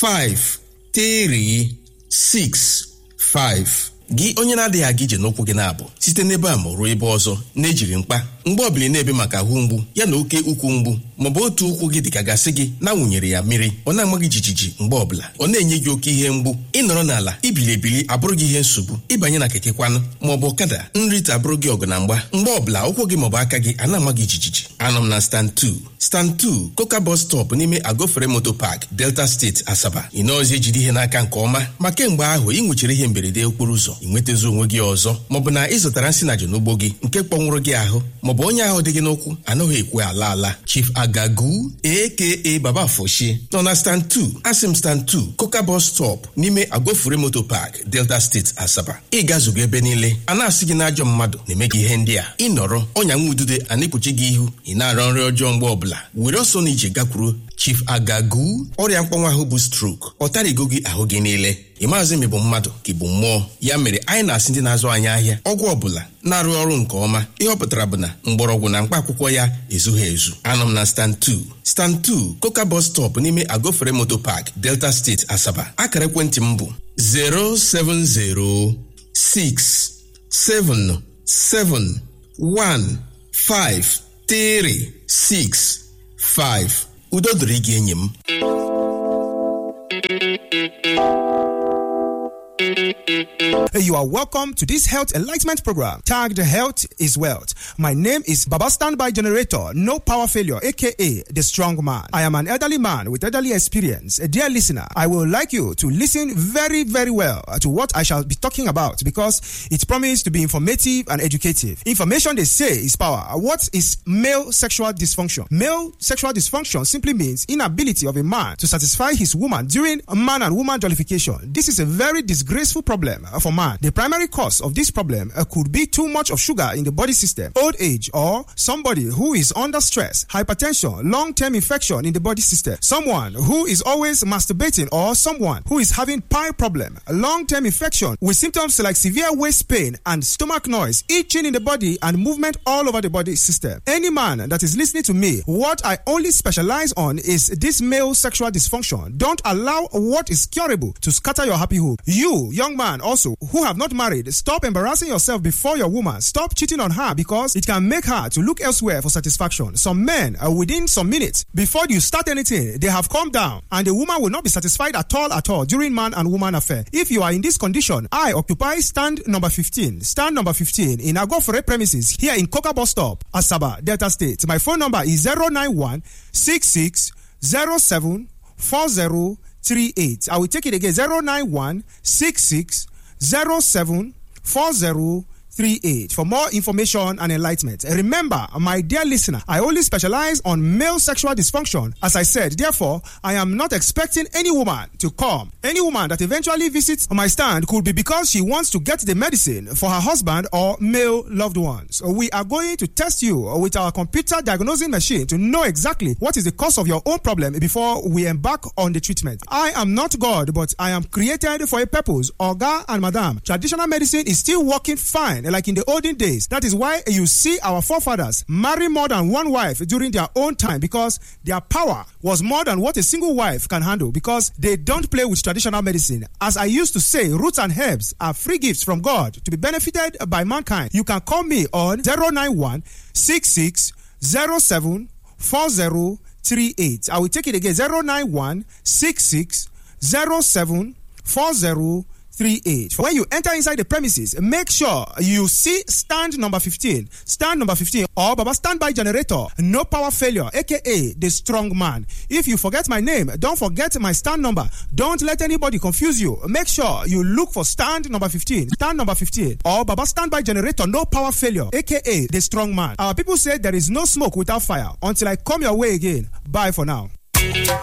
5 3 6 5 gị onye na-adịghị aga ije n'ụkwụ gị na-abụ site n'ebe a ma ruo ebe ọzọ na-ejiri mkpa mgbe ọbụla na-ebe maka ahụ mgbu ya na oke ukwu mgbu maọbụ otu ụkwụ gị dịka gasị gị na-awụnyere ya mmiri ọ na-ama gị jijiji mgbe ọbụla ọ na-enye gị oke ihe mgbu ịnọrọ n'ala ibili ebili abụrụ gị ihe nsogbu ịbanye na keke kwanụ maọbụ ọkada nrite abụrụ gị ọgụ na mgba mgbe ọbụla ụkwụ gị maọbụ aka gị a na-ama gị jijiji anọ m na stand 2 stand 2 koka bus stop n'ime agofere moto park delta steeti asaba ị nọọzi ejide ihe n'aka nke ọma ma kemgbe ahụ ị nwechara ihe mberede okporo ụzọ ị nwetazi onwe gị ọzọ maọbụ na ị zụtara nsị na n'ugbo gị nke kpọnwụrụ gị ahụ maọbụ onye ahụ dị gị n'ụkwụ anaghị ekwe ala ala chief agagu aka baba foshi nọ na stand 2 asim stand 2 koka bus stop n'ime agofure moto park delta steeti asaba ị gazugo ebe niile a na-asị gị n'ajọ mmadụ na-eme gị ihe ndị a ịnọrọ ọnya nwa udude a na-ekpuchi gị ihu ị na-arọ nri ọjọọ mgbe ọbụla were ọsọ na ije gakwuru chief agagu ọrịa mkpọnwa ahụ bụ strok ọ tarigo gị ahụ gị niile ị maazị ma ị bụ mmadụ ka ị bụ mmụọ ya mere anyị na-asị ndị na-azụ anyị ahịa ọgwụ ọbụla na-arụ ọrụ nke ọma ihe ọ pụtara bụ na mgbọrọgwụ na mkpa akwụkwọ ya ezughị ezu anọ m na stand 2 stand 2 koka bus stop n'ime agofere moto park delta steeti asaba akara ekwentị m bụ 07067715365 udo dịrị gị enyi m You are welcome to this health enlightenment program tagged Health is Wealth. My name is Baba Standby Generator, no power failure, aka the strong man. I am an elderly man with elderly experience. Dear listener, I would like you to listen very, very well to what I shall be talking about because it promises to be informative and educative. Information they say is power. What is male sexual dysfunction? Male sexual dysfunction simply means inability of a man to satisfy his woman during man and woman jollification. This is a very disgraceful problem for man. The primary cause of this problem uh, could be too much of sugar in the body system, old age, or somebody who is under stress, hypertension, long-term infection in the body system, someone who is always masturbating, or someone who is having pie problem, long-term infection with symptoms like severe waist pain and stomach noise, itching in the body and movement all over the body system. Any man that is listening to me, what I only specialize on is this male sexual dysfunction. Don't allow what is curable to scatter your happy home. You, young man, also who have not married, stop embarrassing yourself before your woman. Stop cheating on her because it can make her to look elsewhere for satisfaction. Some men, uh, within some minutes before you start anything, they have calmed down and the woman will not be satisfied at all at all during man and woman affair. If you are in this condition, I occupy stand number 15. Stand number 15 in Agofore premises here in Coca Bus Stop, Asaba, Delta State. My phone number is 091 66 07 40 38. I will take it again 091 66 07 40 38 for more information and enlightenment. Remember, my dear listener, I only specialize on male sexual dysfunction. As I said, therefore, I am not expecting any woman to come. Any woman that eventually visits my stand could be because she wants to get the medicine for her husband or male loved ones. We are going to test you with our computer diagnosing machine to know exactly what is the cause of your own problem before we embark on the treatment. I am not God, but I am created for a purpose. Oga and Madam, traditional medicine is still working fine like in the olden days. That is why you see our forefathers marry more than one wife during their own time because their power was more than what a single wife can handle because they don't play with traditional medicine. As I used to say, roots and herbs are free gifts from God to be benefited by mankind. You can call me on 091 66 07 40 38. I will take it again 091 66 07 40 38. When you enter inside the premises, make sure you see stand number 15, stand number 15, or Baba standby generator, no power failure, aka the strong man. If you forget my name, don't forget my stand number. Don't let anybody confuse you. Make sure you look for stand number 15, stand number 15, or Baba standby generator, no power failure, aka the strong man. Our people say there is no smoke without fire until I come your way again. Bye for now.